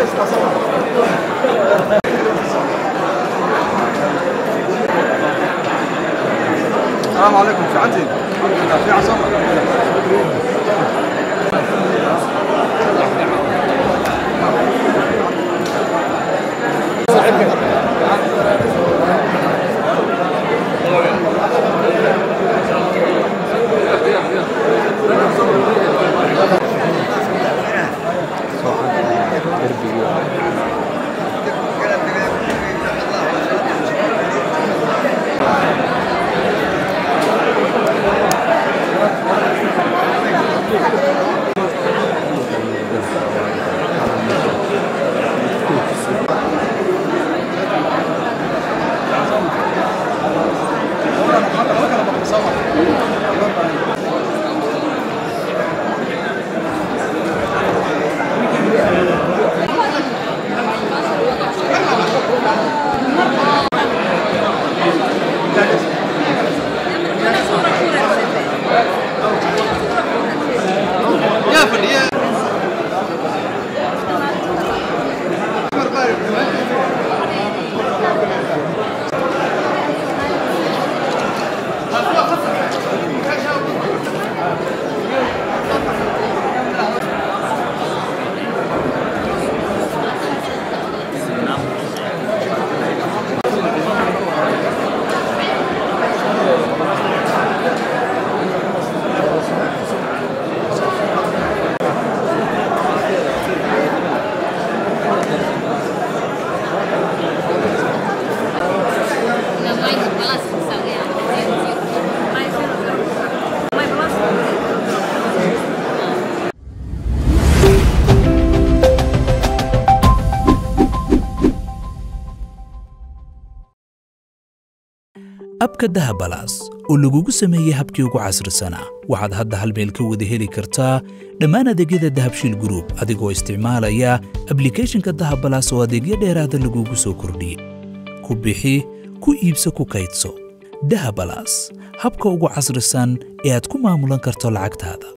السلام عليكم في عندي في عصام يا فني Não, mais balanço, sabe? Mais zero, zero. Mais balanço. abka dahabalaas oo lagugu sameeyey habkii ugu casrisanaa waxaad hadda hal meel ka wada heli kartaa dhammaan adeegyada dahabshiil group adigoo isticmaalaya ablikhethonka dahabalaas oo adeegyo dheeraada lagugu soo kordhiyey ku bixi ku iibso ku kaydso dahabalaas habka ugu casrisan ee aad ku maamulan karto lacagtaada